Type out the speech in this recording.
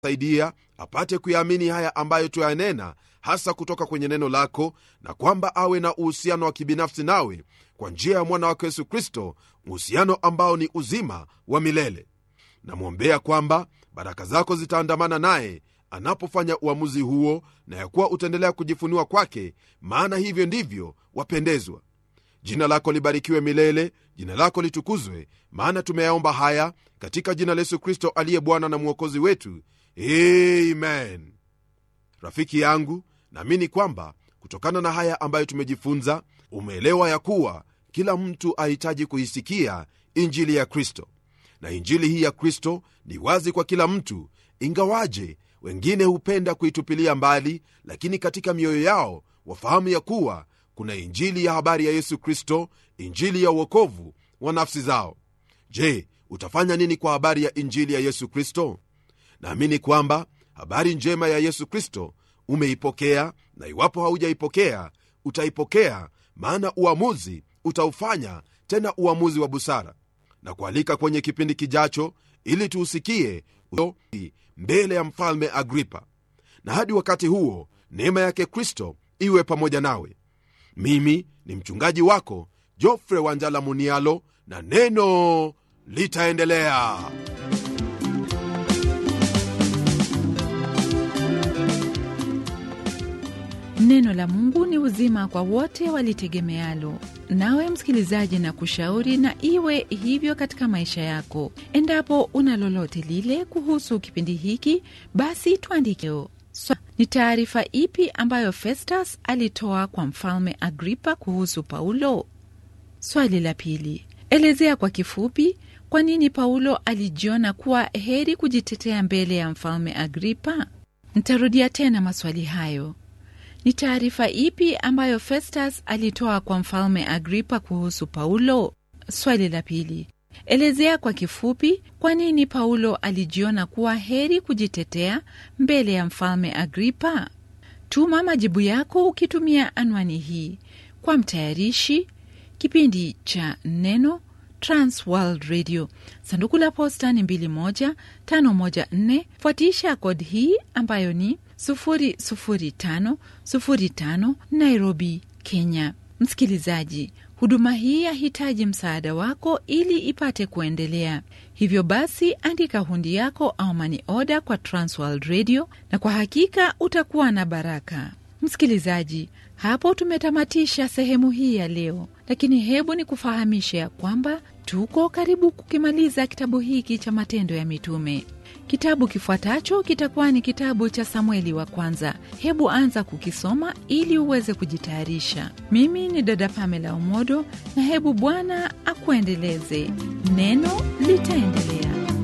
saidia apate kuyaamini haya ambayo tuyanena hasa kutoka kwenye neno lako na kwamba awe na uhusiano wa kibinafsi nawe kwa njia ya mwana wako yesu kristo uhusiano ambao ni uzima wa milele namwombea kwamba baraka zako zitaandamana naye anapofanya uamuzi huo na ya kuwa utaendelea kujifunua kwake maana hivyo ndivyo wapendezwa jina lako libarikiwe milele jina lako litukuzwe maana tumeyaomba haya katika jina la yesu kristo aliye bwana na mwokozi wetu amen rafiki yangu naamini kwamba kutokana na haya ambayo tumejifunza umeelewa ya kuwa kila mtu ahitaji kuisikia injili ya kristo na injili hii ya kristo ni wazi kwa kila mtu ingawaje wengine hupenda kuitupilia mbali lakini katika mioyo yao wafahamu ya kuwa kuna injili ya habari ya yesu kristo injili ya uokovu wa nafsi zao je utafanya nini kwa habari ya injili ya yesu kristo naamini kwamba habari njema ya yesu kristo umeipokea na iwapo haujaipokea utaipokea maana uamuzi utaufanya tena uamuzi wa busara na kualika kwenye kipindi kijacho ili tuusikie mbele ya mfalme agripa na hadi wakati huo neema yake kristo iwe pamoja nawe mimi ni mchungaji wako jofre wanjala munialo na neno litaendelea neno la mungu ni uzima kwa wote walitegemealo nawe msikilizaji na kushauri na iwe hivyo katika maisha yako endapo una lolote lile kuhusu kipindi hiki basi tuandike so, ni taarifa ipi ambayo festus alitoa kwa mfalme agripa kuhusu paulo swali la pili elezea kwa kifupi kwa nini paulo alijiona kuwa heri kujitetea mbele ya mfalme agripa ntarudia tena maswali hayo ni taarifa ipi ambayo festus alitoa kwa mfalme agripa kuhusu paulo swali la pili elezea kwa kifupi kwa nini paulo alijiona kuwa heri kujitetea mbele ya mfalme agripa tuma majibu yako ukitumia anwani hii kwa mtayarishi kipindi cha neno transworld radio sanduku la posta ni 21514 fuatisha kod hii ambayo ni 00505 nairobi kenya msikilizaji huduma hii yahitaji msaada wako ili ipate kuendelea hivyo basi andika hundi yako au mani oda kwa transworld radio na kwa hakika utakuwa na baraka msikilizaji hapo tumetamatisha sehemu hii ya leo lakini hebu ni kufahamisha ya kwamba tuko karibu kukimaliza kitabu hiki cha matendo ya mitume kitabu kifuatacho kitakuwa ni kitabu cha samueli wa kwanza hebu anza kukisoma ili uweze kujitayarisha mimi ni dada pamela umodo na hebu bwana akuendeleze neno litaendelea